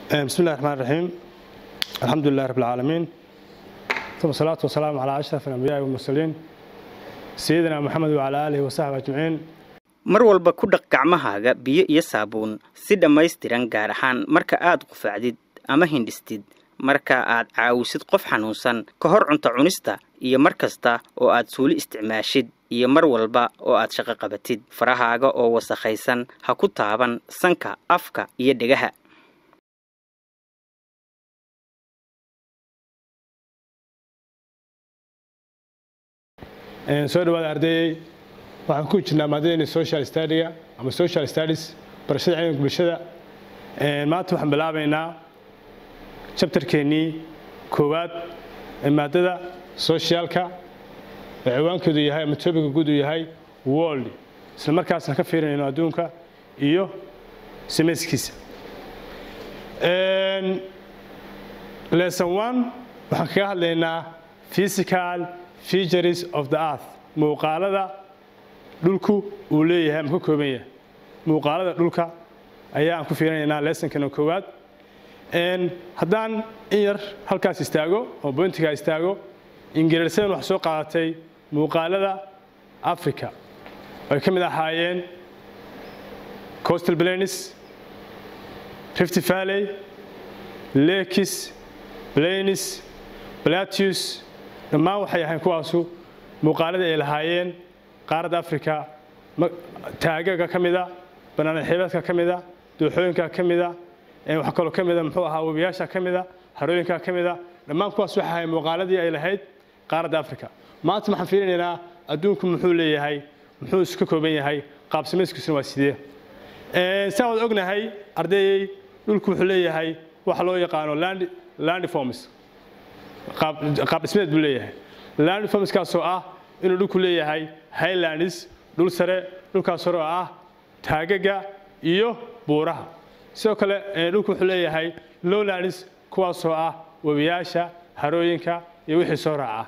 بسم الله الرحمن الرحيم الحمد لله رب العالمين ثم الصلاة والسلام على أشرف الأنبياء والمرسلين سيدنا محمد وعلى آله وصحبه أجمعين mar walba ku dhaq gacmahaaga biyo iyo saabuun si dhammaystiran gaar ahaan marka aad qufacdid ama hindhistid marka aad caawisid qof xanuunsan ka hor cunto cunista iyo mar kasta oo aad suuli isticmaashid iyo mar walba oo aad shaqo qabatid farahaaga oo wasakhaysan ha ku taaban sanka afka iyo dhegaha soo dhawaada ardayey waxaan ku jirnaa maadadeenii social studyga ama social studies barashada cilmiga bulshada maanta waxaan bilaabaynaa jabtarkeennii koowaad ee maadada socialka ee ciwaankeedu yahay ama topiga guud uu yahay world isla markaasna ka fiirinayno adduunka iyo samayskiisa lesson one waxaan kaga hadlaynaa physical features of the earth muuqaalada dhulku uu leeyahay ama ka kooban yahay muuqaalada dhulka ayaa aan ku fiirinaynaa lessonkana koowaad haddaan in yar halkaas istaago oo bointigaa istaago ingiriisadan wax soo qaadatay muuqaalada africa ay ka mid ahaayeen coastal plains rift valley lakes plains plateaus dhammaan waxay ahayn kuwaasu muuqaalada ay lahaayeen qaaradda africa taagaga ka mida banaana xiibaadka ka mida dooxooyinka ka mida wax kaloo ka mida muxuu ahaa webiyaasha ka mida harooyinka ka mida dhammaan kuwaas waxay ahayn muuqaaladii ay lahayd qaaradda africa maanta waxaan fiirinaynaa adduunku muxuu leeyahay muxuu iska kooban yahay qaab samayskiisuna waa sidee saa waad ognahay ardayey dhulku wuxuu leeyahay waxa loo yaqaano landiforms qaab dhismeed buu leeyahay landformskaasoo ah inuu dhulku leeyahay highlands dhul sare dhulkaas hore oo ah taagaga iyo buuraha sidoo kale dhulku wuxuu leeyahay lowlands kuwaasoo ah webiyaasha harooyinka iyo wixii soo raaca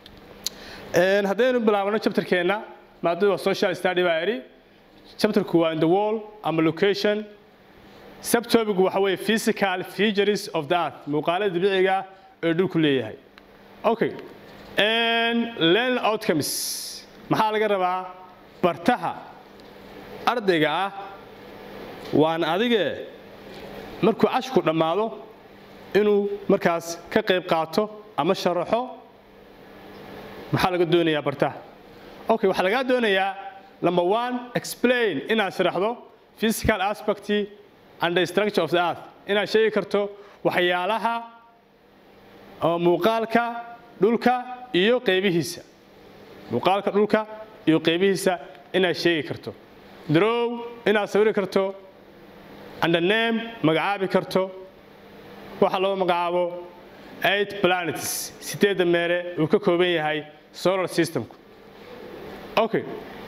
haddaynu bilaabano chapterkeenna maadadu waa social study baa idhi chapterku waa in the wall ama location subtopic waxa weeye physical features of the earth muuqaalada dabiiciga ee dhulku leeyahay okay learn outcomes maxaa laga rabaa bartaha ardayga ah waan adige markuu cashku dhammaado inuu markaas ka qayb qaato ama sharaxo maxaa laga doonayaa bartaha okay waxaa lagaa doonayaa number one explain inaad sharaxdo physical aspect and the structure of the earth inaad sheegi karto waxyaalaha oo muuqaalka dhulka iyo qaybihiisa muuqaalka dhulka iyo qaybihiisa inaad sheegi karto drow inaad sawiri karto undername magacaabi karto waxa loo magacaabo eight planets sideedda meele uu ka kooban yahay solar systemku okay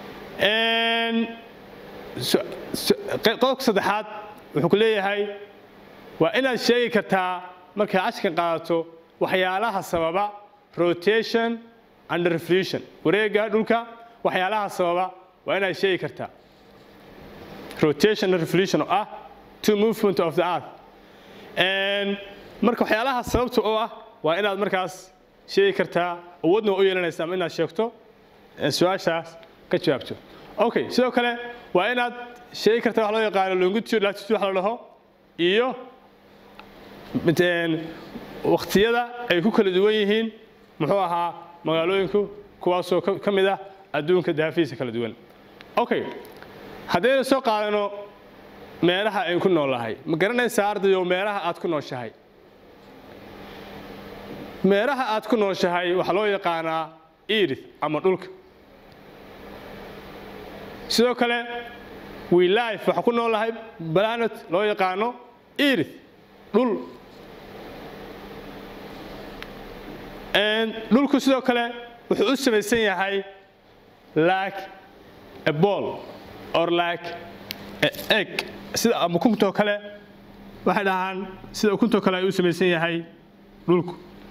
qodobka saddexaad wuxuu ku leeyahay waa inaad sheegi kartaa markay cashkan qaadato waxyaalaha sababa rotation and revolution wareega dhulka waxyaalaha sababa waa inaad sheegi kartaa rotation and revolution oo ah two movement of the earth marka waxyaalaha sababta oo ah waa inaad markaas sheegi kartaa awoodna waa u yeelanaysa ama inaad sheegto su-aashaas ka jawaabto okay sidoo kale waa inaad sheegi kartaa wax loo yaqaano longitude latitude wax la dhaho iyo wakhtiyada ay ku kala duwan yihiin muxuu ahaa magaalooyinku kuwaasoo ka mid ah adduunka daafihiisa kala duwan okay haddaynu soo qaadano meelaha aynu ku noolahay ma garanaysaa ardayo meelaha aad ku nooshahay meelaha aad ku nooshahay waxaa loo yaqaanaa irith ama dhulka sidoo kale wilife waxaa ku noolahay planet loo yaqaano irith dhul dhulku sidoo kale wuxuu u samaysan yahay like a ball or like a egg sida ama ukuntoo kale waxay dhahaan sida ukuntoo kale ayuu u samaysan yahay dhulku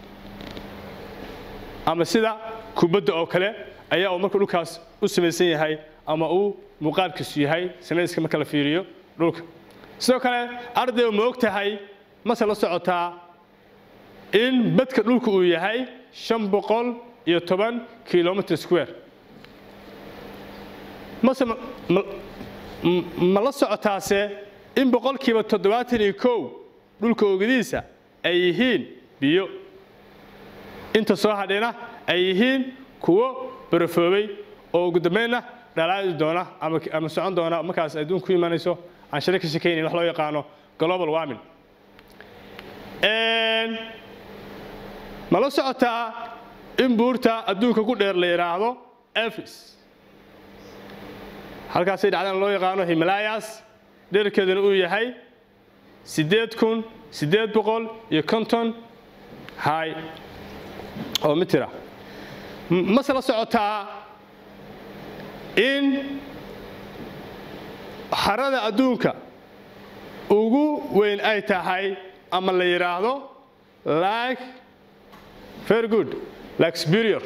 ama sida kubadda oo kale ayaa uu marka dhulkaas u samaysan yahay ama uu muuqaalkiisu yahay samayska marka la fiiriyo dhulka sidoo kale ardayga ma og tahay mase la socotaa in badka dhulka uu yahay shan boqol iyo toban kilomitr square mase ma la socotaase in boqolkiiba toddobaatan iyo kow dhulka ogadiisa ay yihiin biyo inta soo hadhayna ay yihiin kuwo barafoobay oo ugu dambaynna dhalaadi doona ama socon doona markaas adduunku imanayso aan shari ka shekaynayn wax loo yaqaano global warming ma la socotaa in buurta adduunka ku dheer la yidhaahdo elfis halkaasay dhacdaan loo yaqaano himalayas dherkeeduna uu yahay siddeed kun siddeed boqol iyo konton hay oo mitira mase la socotaa in harada adduunka ugu weyn ay tahay ama la yidhaahdo like very good like superior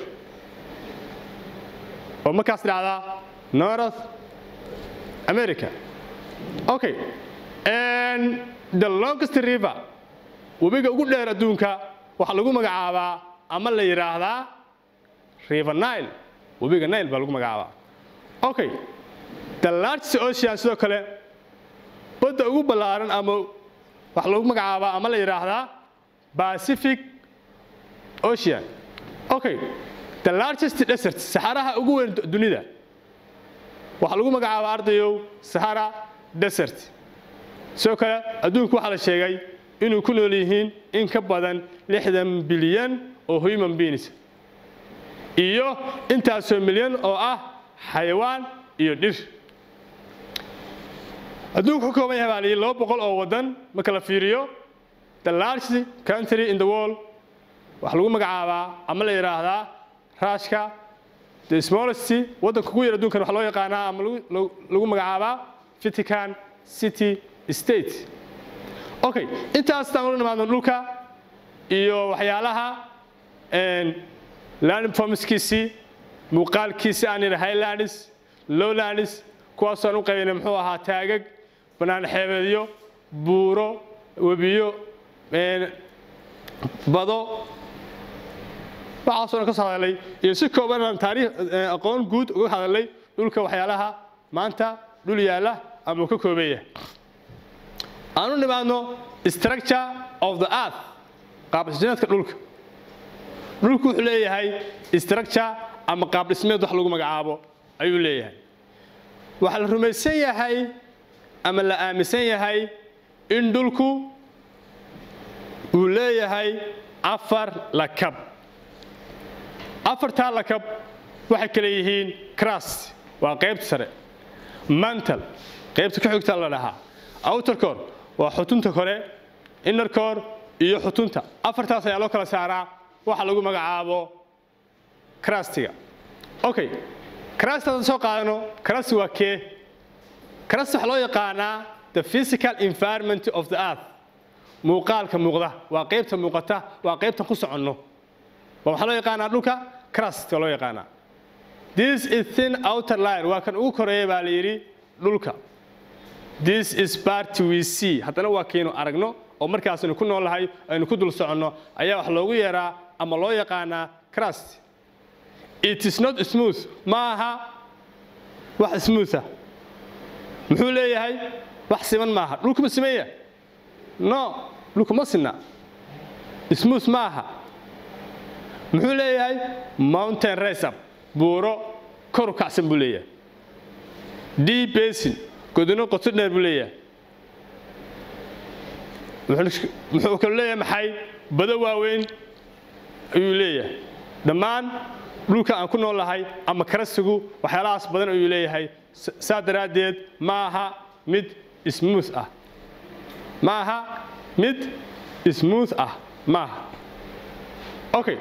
oo markaas dhacdaa north america okay and the longest river webiga ugu dheer adduunka waxaa lagu magacaabaa ama la yidhaahdaa river nile webiga nile baa lagu magacaabaa okay the largest ocean sidoo kale badda ugu ballaaran ama waxaa lagu magacaabaa ama la yidhaahdaa pacific ocean okay the largest desert saxaraha ugu weyn dunida waxaa lagu magacaabaa ardayow sahara desert sidoo kale adduunku waxaa la sheegay inuu ku nool yihiin in ka badan lixdan bilyan oo human beings iyo intaasoo milyan oo ah xayawaan iyo dhir adduunku ka kooban yahay baa layidhi laba boqol oo waddan marka la fiiriyo the largest country in the world waxaa lagu magacaabaa ama la yidhaahdaa rushka the smallest waddanka ugu yar adduunkan waxaa loo yaqaanaa ama lagu magacaabaa vatican city state okay intaas taan ula nimaadno dhulka iyo waxyaalaha landing formskiisii muuqaalkiisi aan yidhi highlands lowlands kuwaasoo aan u qaybinay muxuu ahaa taagag bannaan xeebeedyo buuro webiyo bado waxaasoo dhan ka soo hadalay iyo si kooban aan taariikh aqoon guud uga hadalay dhulka waxyaalaha maanta dhul yaalla ama uu ka kooban yahay aan u nimaadno structure of the earth qaabdhismeedka dhulka dhulku wuxuu leeyahay structure ama qaab dhismeed wax lagu magacaabo ayuu leeyahay waxaa la rumaysan yahay ama la aaminsan yahay in dhulku uu leeyahay afar lakab afartaa lakab waxay kale yihiin crust waa qaybta sare mantal qaybta ka xigta la dhahaa outer core waa xutunta kore inner core iyo xutunta afartaas ayaa loo kala saaraa waxa lagu magacaabo crustiga okay crust haddaan soo qaadano crust waa kee crust waxaa loo yaqaanaa the physical environment of the earth muuqaalka muuqda waa qaybta muuqata waa qaybtan ku soconno waxaa loo yaqaanaa dhulka crust waa loo yaqaanaa this is thin outer line waa kan ugu koreeya baa la yidhi dhulka this is part we see haddana waa kaynu aragno oo markaasaynu ku noolahay aynu ku dul soconno ayaa wax loogu yeeraa ama loo yaqaanaa crust it is not smooth ma aha wax smootha muxuu leeyahay wax siman maaha dhulku ma simanya no dhulku ma sinna smooth ma aha muxuu leeyahay mountain raceup buuro kor u kacsan buu leeyahay d basin godino qoto dheer buu leeyahay muxuu kalu leeyahay maxay bado waaweyn ayuu leeyahay dhammaan dhulka aan ku noolahay ama karasigu waxyaalahaas badan ayuu leeyahay saa daraaddeed ma aha mid smooth ah ma aha mid smooth ah ma aha okay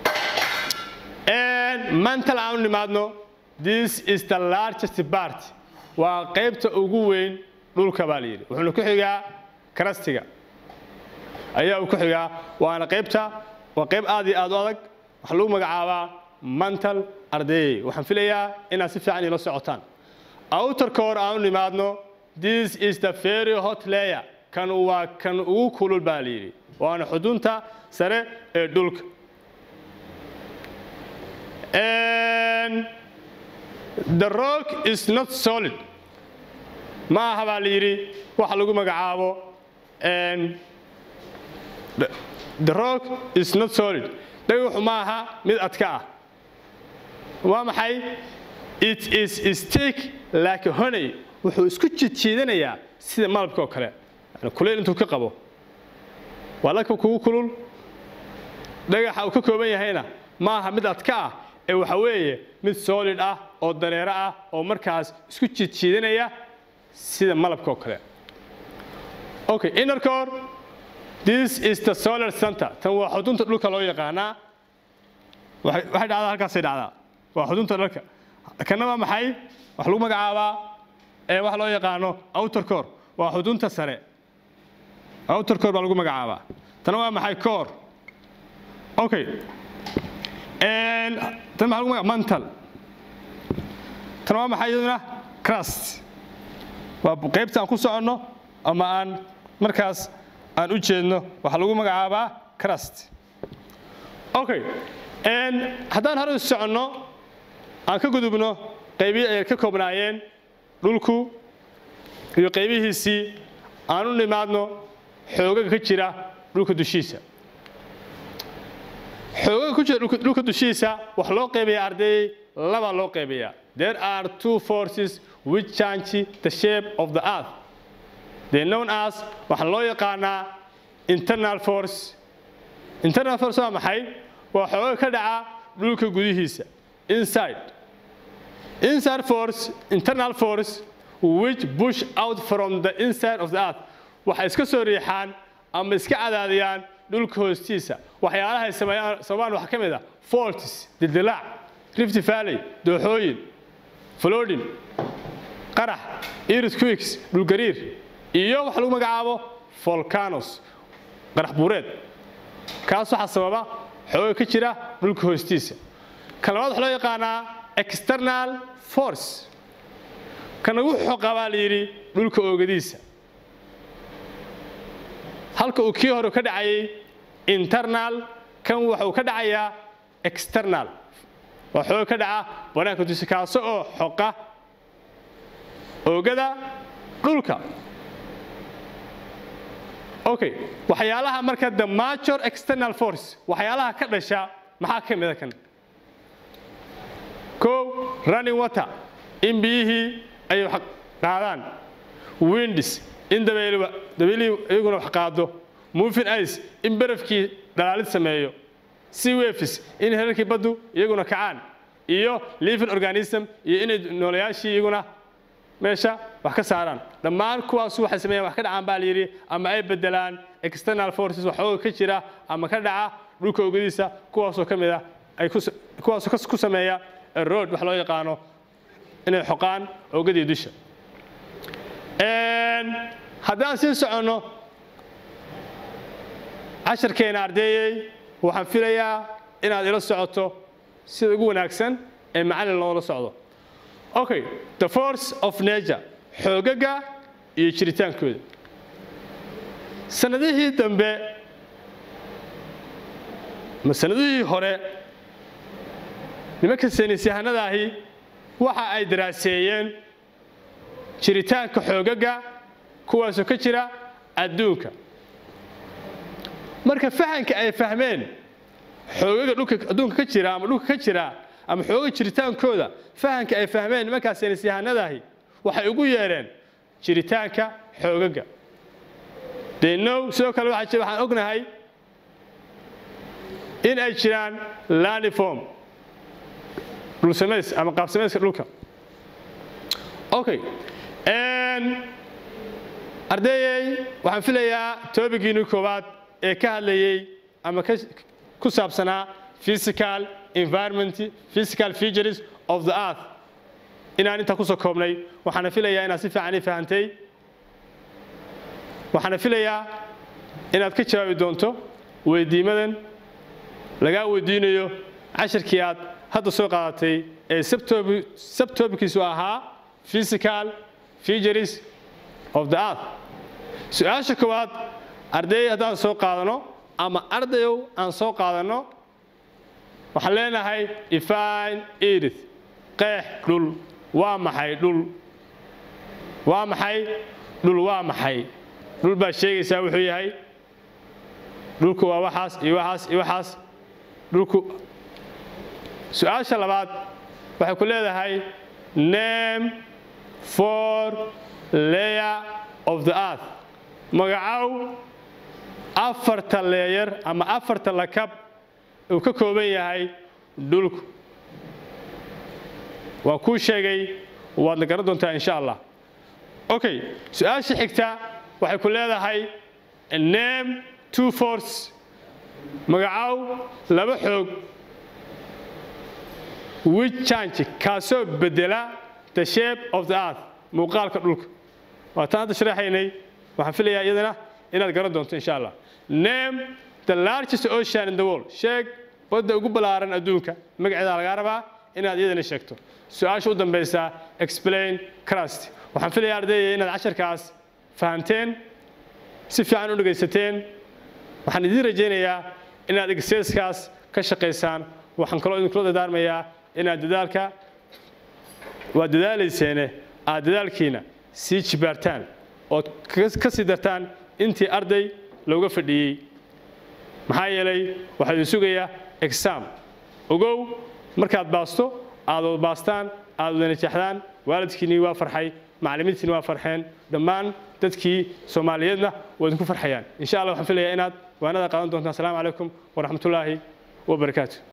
mantal aan u nimaadno this is the largest part waa qaybta ugu weyn dhulka baa la yidhi wuxuuna ku xigaa karastiga ayaa uu ku xigaa waana qaybta waa qayb aad iyo aad u adag waxaa lagu magacaabaa mantal ardayey waxaan filayaa inaad si fiican ila socotaan outer core aan u nimaadno this is the very hot layer kan waa kan ugu kulul baa la yidhi waana xudunta sare ee dhulka the rock is not solid ma aha baa la yidhi waxa lagu magacaabo the rock is not solid dhagaxu ma aha mid adka ah waa maxay it is stick like honey wuxuu isku jidjiidanayaa sida malabka oo kale yani kulayl intuu ka qabo waa laka kugu kulul dhagaxa uu ka kooban yahayna ma aha mid adka ah ee waxa weeye mid solid ah oo dareero ah oo markaas isku jidjiidanaya sida malabka oo kale okay inner core this is the solar center tan waa xudunta dhulka loo yaqaanaa waxay dhacdaa halkaasay dhacdaa waa xudunta dhalka kana waa maxay wax lagu magacaabaa ee wax loo yaqaano outer core waa xudunta sare outer core baa lagu magacaabaa tana waa maxay core okay tan maxaa lagu magaca mantal tan waa maxay iyaduna crust waa qaybta aan ku soconno ama aan markaas aan u jeedno waxaa lagu magacaabaa crust okay haddaan hore soconno aan ka gudubno qaybihii ay ka koobnaayeen dhulku iyo qaybihiisii aan u nimaadno xoogaga ka jira dhulka dushiisa xoogaga ku jira dhulka dushiisa wax loo qaybayaa ardayey laba loo qaybayaa there are two forces which change the shape of the earth they known as waxaa loo yaqaanaa internal force internal force waa maxay waa xooga ka dhaca dhulka gudihiisa inside inside force internal force which push out from the inside of the earth waxay iska soo riixaan ama iska cadaadiyaan dhulka hoostiisa waxyaalaha ay sameeyaan sababaan waxaa ka mid ah faults dildilaac rift valley dooxooyin flooding qarax earthquakes dhulgariir iyo waxa lagu magacaabo volcanoes qarax buureed kaas waxaa sababa xooga ka jira dhulka hoostiisa kan labaad waxa loo yaqaanaa external force kan ugu xoqa baa la yidhi dhulka oogadiisa halka uu kii hore ka dhacayay internal kan waxa uu ka dhacayaa external waa xooga ka dhaca banaanka dusi kaaso oo xoqa oogada dhulka okay waxyaalaha marka the major external force waxyaalaha ka dhasha maxaa ka mida kan kow running water in biyihii ay wax qaadaan windis in dabeelihii iyaguna wax qaado moving ice in barafkii dhalaalid sameeyo sea waves in herarkii baddu iyaguna kacaan iyo living organism iyo inay noolayaashii iyaguna meesha wax ka saaraan dhammaan kuwaasu waxay sameeyaan wax ka dhacaan baa layidhi ama ay bedelaan external forces waxooga ka jira ama ka dhaca dhulka ogadiisa kuwaasoo ka mid ah ay kuwaasoo ku sameeya road wax loo yaqaano inay xoqaan ogadii dusha haddaan sii soconno casharkeena ardeeyey waxaan filayaa inaad ila socoto sida ugu wanaagsan ee macallin loola socdo okay the force of nature xoogaga iyo jiritaankooda sanadihii dambe ma sanadihii hore nimanka saynisyahanadaahi waxa ay daraaseeyeen jiritaanka xoogaga kuwaasoo ka jira adduunka marka fahanka ay fahmeen xoogaga dhulka adduunka ka jira ama dhulka ka jira ama xooga jiritaankooda fahanka ay fahmeen nimankaas saynisyahanadaahi waxay ugu yeedheen jiritaanka xoogaga denow sidoo kale waxaan ognahay in ay jiraan laniform dhulsamays ama qaabsamayska dhulka okay ardeeyey waxaan filayaa toobigiinii koowaad ee ka hadlayey ama ku saabsanaa physical environment physical features of the earth inaan intaa kusoo koobnay waxaana filayaa inaad si fiican ii fahantay waxaana filayaa inaad ka jawaabi doonto weydiimadan lagaa weydiinayo cashirkii aad hadda soo qaadatay ee sabtobikiisu ahaa physical features of the earth su-aasha koowaad arday haddaan soo qaadano ama ardayow aan soo qaadanno waxaan leenahay ifine edith qeex dhul waa maxay dhul waa maxay dhul waa maxay dhul baa sheegaysaa wuxuu yahay dhulku waa waxaas iyo waxaas iyo waxaas dhulku su-aasha labaad waxay ku leedahay name for layer of the earth magacow afarta leeyar ama afarta lakab uu ka kooban yahay dhulku waa kuu sheegay waadna garan doontaa insha allah okay su-aasha xigta waxay ku leedahay name two force magacow laba xoog which change kaasoo bedela the shape of the earth muuqaalka dhulka waa taan hadda sharaxaynay waxaan filayaa iyadana inaad garan doonto insha allah name the largest ocean in the world sheeg badda ugu ballaaran adduunka magaceeda lagaa rabaa inaad iyadana sheegto su-aasha u dambaysa explain crust waxaan filayaa ardayda inaad casharkaas fahamteen si fiican u dhegaysateen waxaan idiin rajaynayaa inaad exerciskaas ka shaqaysaan waxaan kaloo idinkula dadaarmayaa inaad dadaalka waa dadaalayseene aad dadaalkiina sii jibaartaan ood ka sii dartaan intii arday looga fadhiyey maxaa yeelay waxaa idin sugayaa exam ogow markaad baasto aad wad baastaan aad wada najaxdaan waalidkiinnii waa farxay macallimiintiinni waa farxeen dhammaan dadkii soomaaliyeedna waa idinku farxayaan insha allah waxaan filayaa inaad waanada qaadan doontaan asalaamu calaykum waraxmatullaahi wabarakaatu